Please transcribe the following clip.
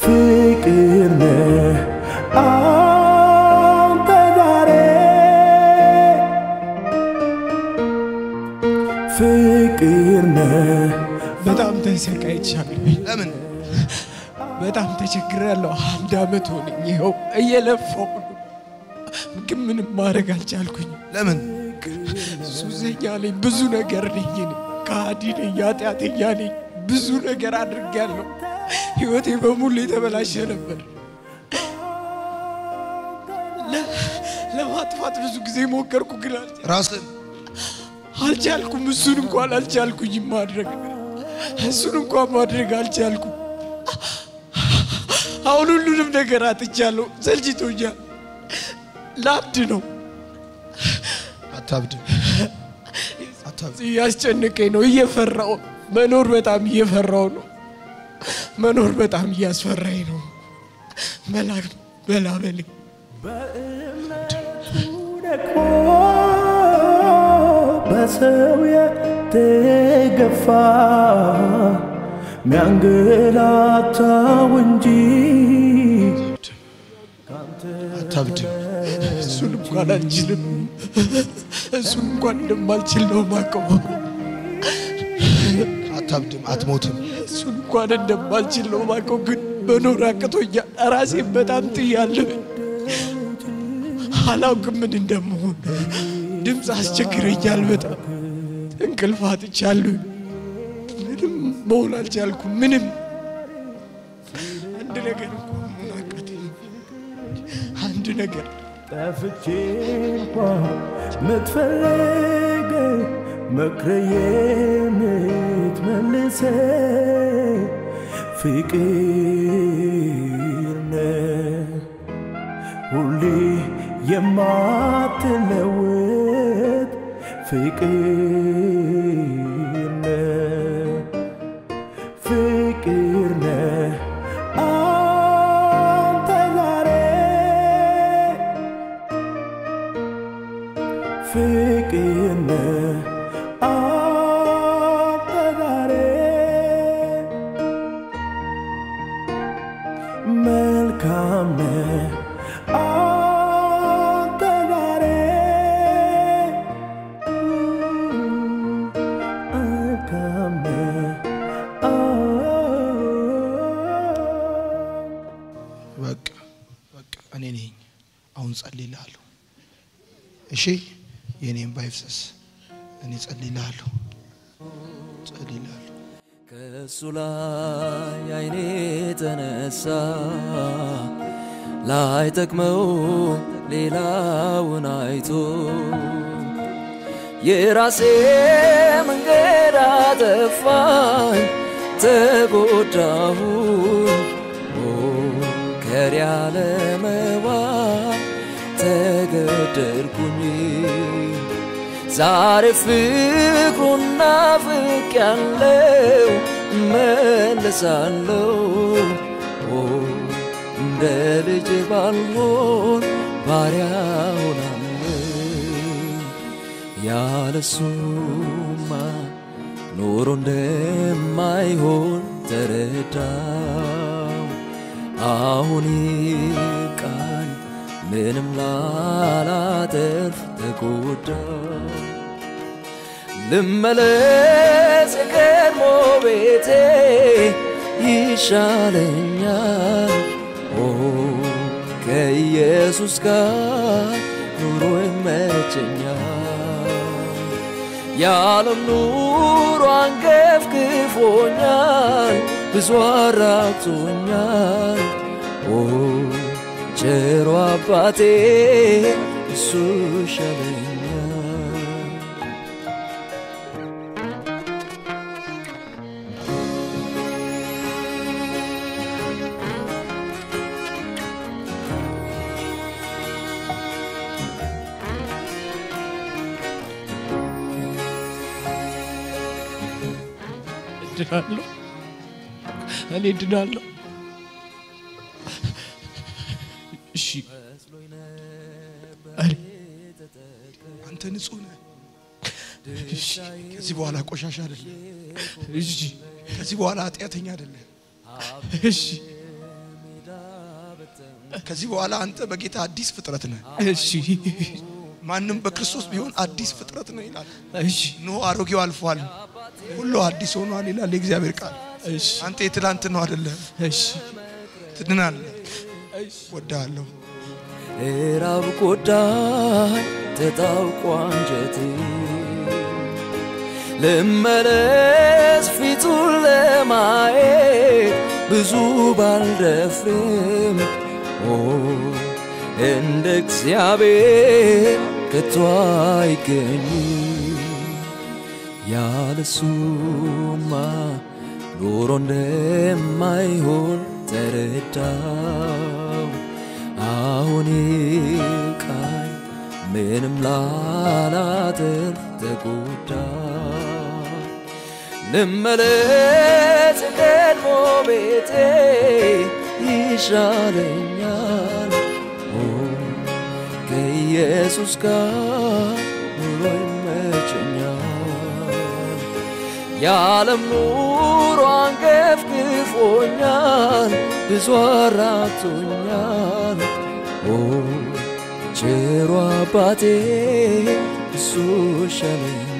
ፍቅር ነህ አንተ ዛሬ ፍቅር ነህ በጣም ተሰቃይቻለሁ። ለምን በጣም ተቸግሬያለሁ። አንድ አመት ሆነኝ። ይኸው እየለፋሁ ነው፣ ግን ምንም ማድረግ አልቻልኩኝም። ለምን ሱሰኛ ነኝ፣ ብዙ ነገር ነኝ፣ እኔ ከሃዲ ነኝ፣ ኃጢአተኛ ነኝ። ብዙ ነገር አድርጌያለሁ። ህይወቴ በሙሉ የተበላሸ ነበር። ለ- ለማጥፋት ብዙ ጊዜ ሞከርኩ፣ ግን አልቻ- ራስን አልቻልኩም። እሱን እንኳን አልቻልኩኝም ማድረግ እሱን እንኳን ማድረግ አልቻልኩም። አሁን ሁሉንም ነገር አጥቻለሁ። ሰልችቶኛል። ላብድ ነው አታብድ አታብድ እያስጨነቀኝ ነው። እየፈራው መኖር በጣም እየፈራው ነው። መኖር በጣም እያስፈራኝ ነው። መላክ በላበሌ በእምነቱ ደክሞ በሰው የተገፋ ሚያንገላታው እንጂ አታብድ እሱን እንኳን አልችልም። እሱን እንኳን እንደማልችል ነው ማቀው። አታብድም አትሞትም እሱን እንኳን እንደማልችል ነው ማቀው። ግን መኖር አቅቶኛል። ራሴን በጣም ጥያለሁ። አላውቅም ምን እንደምሆን። ድምፅ አስቸግረኛል በጣም እንቅልፍ አጥቻለሁ። ምንም መሆን አልቻልኩም። ምንም አንድ ነገር እንኳን መሆን አቃተኝ። አንድ ነገር ጠፍቼ እንኳን ምትፈልግ መክረ የምትመልሰ ፍቅር ነህ ሁሌ የማትለወጥ ፍቅር ነህ ፍቅር ነህ አንተ ዛሬ ፍቅር ነህ አንተ ዛሬ መልካም ነህ አንተ ዛሬ መልካም ነህ በቃ በቃ እኔ ነኝ አሁን ጸልይልሃለሁ እሺ የኔም ባይፍሰስ እኔ ጸልይልሃለሁ ጸልይልሃለሁ ከእሱ ላይ አይኔ ተነሳ ላይ ጠቅመው ሌላውን አይቶ የራሴ መንገድ አጠፋኝ ተጎዳሁ ከሪ ያለመባ ተገደልኩኝ ዛሬ ፍቅሩን ናፍቅ ያለው መለሳለው እንደ ልጅ ባልሆን ባሪያ ሆናለሁ ያለሱማ ኖሮ እንደማይሆን ተረዳው አሁን ቃል ምንም ላላተርፍ ተጎዳ ልመለስ የቀድሞ ቤቴ ይሻለኛል ኦ ከኢየሱስ ጋር ኑሮ ይመቸኛል የዓለም ኑሮ አንገፍግፎኛል ብዙ አራቅቶኛል ኦ ቸሮ አባቴ እሱ ይሻለኛል እድናለሁ፣ እኔ እድናለሁ። እሺ እኔ አንተ ንጹህ ነህ እሺ ከዚህ በኋላ ቆሻሻ አይደለም እሺ ከዚህ በኋላ ኃጢአተኛ አይደለም እሺ ከዚህ በኋላ አንተ በጌታ አዲስ ፍጥረት ነህ። እሺ ማንም በክርስቶስ ቢሆን አዲስ ፍጥረት ነው ይላል። እሺ ኖ አሮጌው አልፏል፣ ሁሉ አዲስ ሆኗል ይላል የእግዚአብሔር ቃል። እሺ አንተ የትላንት ነው አይደለም፣ እሺ ትድናለህ። ወዳለሁ እራብ ጎዳኝ ተጣብቆ አንጀቴ ልመለስ ፊቱን ለማየት ብዙ ባልደፍርም ኦ እንደ እግዚአብሔር ከቶ አይገኝም ያለሱማ ኑሮ እንደማይሆን ተረዳው አሁን ቃኝ ምንም ላላተርፍ ተጎዳ ልመለስ ቀድሞ ቤቴ ይሻለኛል ኦ ከኢየሱስ ጋር ኑሮ ይመቸኛል የዓለም ኑሮ አንገፍግፎኛል ብዙ አራቶኛል ኦ ቸሮ አባቴ እሱ ሸለኝ